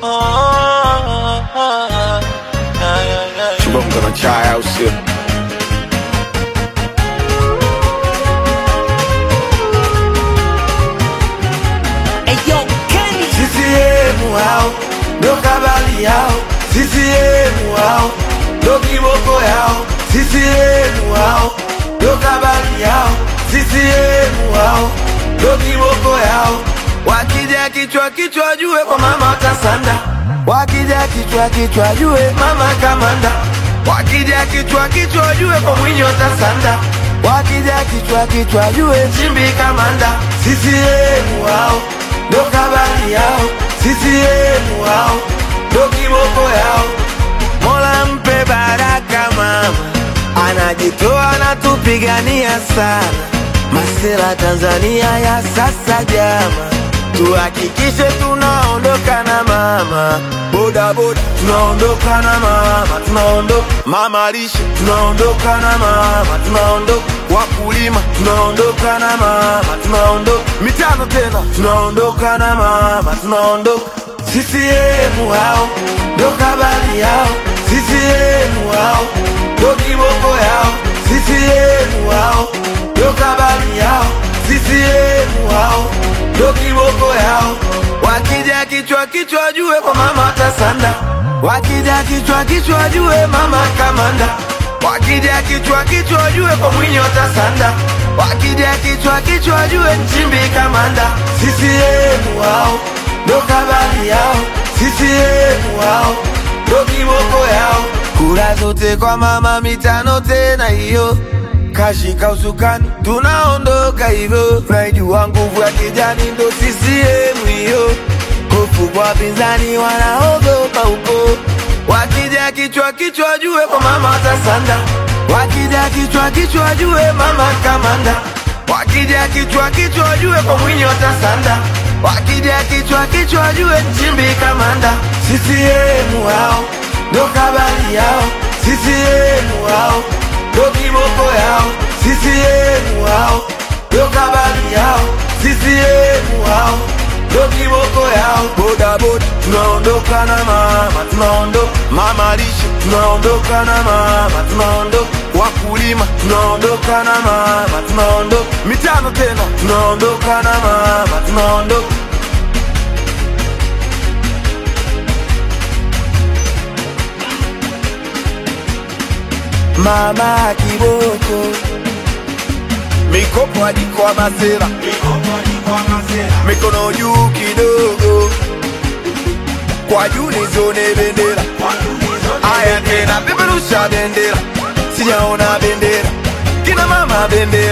Chibonga na chai au sio? CCM hao ndo kabali yao, CCM hao ndo kiboko yao, CCM hao ndo kabali yao, CCM hao ndo kiboko yao. Wakija kichwa kichwa jue kwa mama watasanda, wakija kichwa kichwa jue mama kamanda, wakija kichwa kichwa jue kwa mwinyi watasanda, wakija kichwa kichwa jue chimbi kamanda, CCM hao ndo kabali yao, CCM wao ndo kiboko yao. Mola mpe baraka mama, anajitoa anatupigania sana. Masela Tanzania ya sasa jama, tuhakikishe tunaondoka na mama boda boda, tunaondoka na mama, tunaondoka mama lishe, tunaondoka na mama, tunaondoka wakulima, tunaondoka na mama, tunaondoka mitano tena, tunaondoka na mama, tunaondoka CCM hao ndo kabali yao, CCM hao ndo kiboko yao, CCM hao ndo kabali yao, CCM hao ndo kiboko yao. Wakija kichwa kichwa jue kwa mama watasanda, wakija kichwa kichwa jue mama kamanda, wakija kichwa kichwa jue kwa mwinyi watasanda, wakija kichwa kichwa jue nchimbi kamanda, CCM hao ndo kabali yao, CCM wao ndo kiboko yao. Kura zote kwa mama, mitano tena hiyo, kashika usukani, tunaondoka hivyo. Naijua nguvu ya kijani ndo CCM hiyo, hofu kwa wapinzani wanaogopa huko. Wakija kichwa kichwa jue kwa mama watasanda, wakija kichwa kichwa jue mama kamanda, wakija kichwa kichwa jue kwa mwinyi watasanda wakija kichwa kichwa jue nchimbi kamanda CCM wao ndo kabali yao CCM wao ndo kiboko yao CCM wao ndo kabali yao CCM wao ndo kiboko yao boda boda tunaondoka na mama tunaondoka mama lishe tunaondoka na mama tunaondoka wakulima tunaondoka na mama tunaondoka mitano tena tunaondoka na mama tunaondoka mama kiboko mikopo hadi kwa masera mikono juu kidogo kwa juu nizione bendera aya tena peperusha bendera sijaona bendera kina mama bendera